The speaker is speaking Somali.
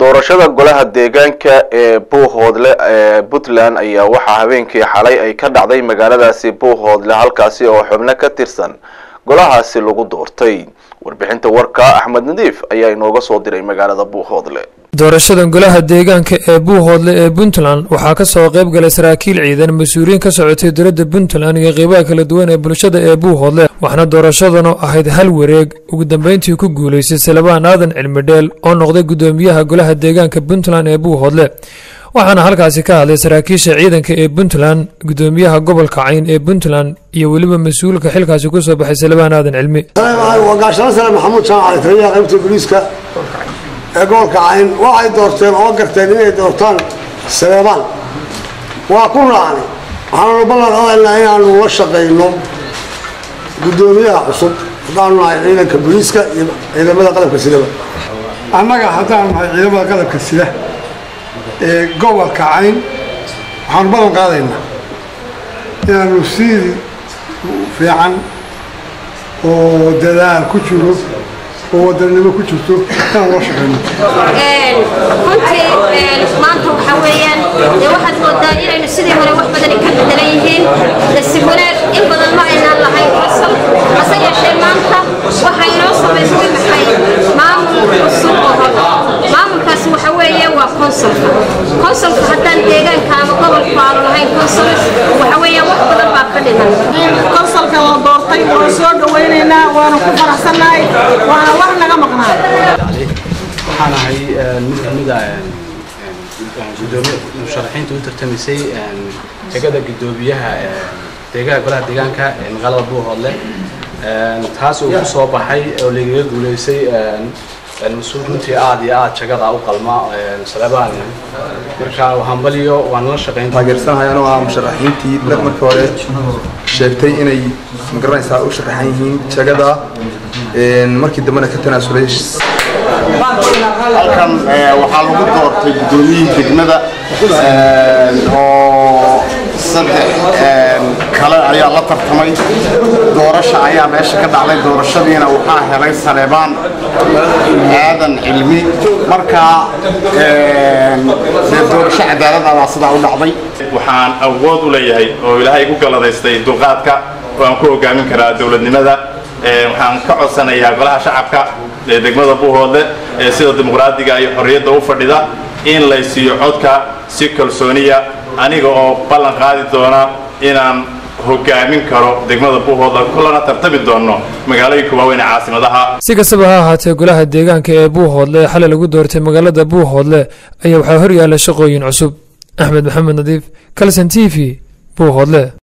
doorashada golaha deegaanka ee buuhoodle ee puntland ayaa waxaa habeenkii xalay ay ka dhacday magaaladaasi buuhoodle halkaasi oo xubno ka tirsan golahaasi lagu doortay warbixinta warka axmed nadiif ayaa inooga soo diray magaalada buuhoodle doorashadan golaha deegaanka ee buuhoodle ee puntland waxaa kasoo qayb galay saraakiil ciidan mas-uuliyiin ka socotay dowladda puntland iyo qeybaha kala duwan ee bulshada ee buuhoodle waxaana doorashadanu ahayd hal wareeg ugu dambeyntii ku guulaystay salabaan aadan cilmidheel oo noqday guddoomiyaha golaha deegaanka puntland ee buuhoodle waxaana halkaasi ka hadlay saraakiisha ciidanka ee puntland guddoomiyaha gobolka cayn ee puntland iyo weliba mas-uulka xilkaasi kusoo baxay salabaan aadan cilmi gaashano sare maxamuud jaamac taliyaha qaybta booliiska ee gobolka cayn waxay doorteen oo garteen inay doortaan saleebaan waa ku raacnay waxaannu ballan qadaynaa inaanu la shaqayno guddoomiyaha cusub haddaanu nahay ciidanka booliiska iyo ciidamada qalabka sidaba annaga haddaanu nahay ciidamada qalabka sida ee gobolka cayn waxaanu ballan qaadaynaa inaanu sidii fiican oo dadaal ku jiro oo wadanimo ku jirto inaan loo shaqayno runtii maanta waxaa weeyaan dee waxaad moodaa inaynu sidii hore wax badani ka bedelan yihiin nasiib wanaag in badan ma aynaan lahayn qosol hase yeeshee maanta waxaa inoo samaysmay maxay maamul cusub oo hor maamulkaasi waxa weeye waa konsolka konsolka haddaan deegaanka ama gobolku aanu lahayn konsul waxa weeyaan wax badan baa ka dhiman konsolka la doortay waan soo dhawaynaynaa waanu ku faraxsannahay waana wax naga maqnaa waxaan ahay mid kamida gudoomiye musharaxiinta u tartamaysay jegada gudoomiyaha deegaha golaha deegaanka ee magaalada buuhoodle taas uu ku soo baxay oo lagaga guuleysay mas-uul runtii aada iyo aada jagada u qalma salebaan marka hambaliyo waan la shaqayn taageersanahay anoo ah musharaxiintii markii hore sheegtay inay magaranaysaa u sharaxan yihiin jagada markii dambena ka tanaasulay halkan waxaa lagu doortay guddoomiyihii degmada oo saddex kale ayaa la tartamay doorasha ayaa meesha ka dhacday doorashadiina waxaa helay saleebaan aadan cilmi markaa dee doorasho cadaaladabaa sidaa u dhacday waxaan awood u leeyahay oo ilaahay igu galladaystay dulqaadka oo aan ku hogaamin karaa dowladnimada waxaan ka codsanayaa golaha shacabka ee degmada buuhoodle ee sida dimuqraadiga iyo xorriyadda u fadhida in lay siiyo codka si kalsooniya aniga oo ballan qaadi doona inaan hogaamin karo degmada buuhoodle kulana tartami doono magaalooyinka waaweyn ee caasimadaha si kastaba ha ahaatee golaha deegaanka ee buuhoodle ee xalay lagu doortay magaalada buuhoodle ayaa waxaa hor yaalla shaqooyin cusub axmed maxamed nadiif kalson t v buuhoodle